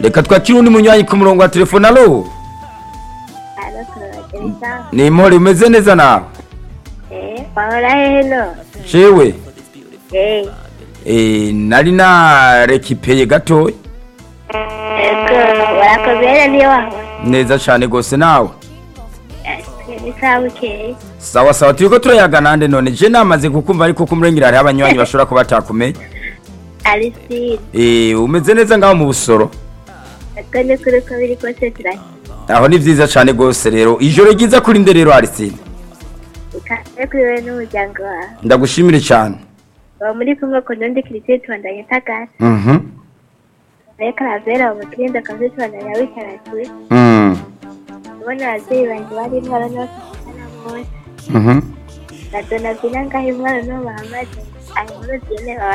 reka twakire undi munywanyi ku murongo wa telefone alo Alo, turabagereza. ni impore umeze neza nawe Eh, wahora hehe no? jewe Eh, eh, nari narekipeye gatoya ego, warakomeye niyo wahora. neza cyane rwose nawe Eh, ni sawa ukeye. sawa sawa turiko turayaga nande none je namaze kukumva ariko kumurengera hariho abanywanyi bashobora kuba batakumenya Alisine, eh, umeze neza ngaho mu busoro ego ni kuri ko biri kose turashima. aho ni vyiza cane rwose rero ijoro ryiza kuri nde rero arisine Ikaze kuri wewe n'umuryango wawe. ndagushimire cyane Uba muri kumwe ku ndundi kirisitu tubandanye tagara. mhm Nayo karavera ubu kirindi akazi tubandanya wikaratuye. mm Ubona abavyeyi banje barimwo abana bafite bose. mhm Na Donavina ngaho imwana n'uwo bahamaze. Ayo nkuru zine baba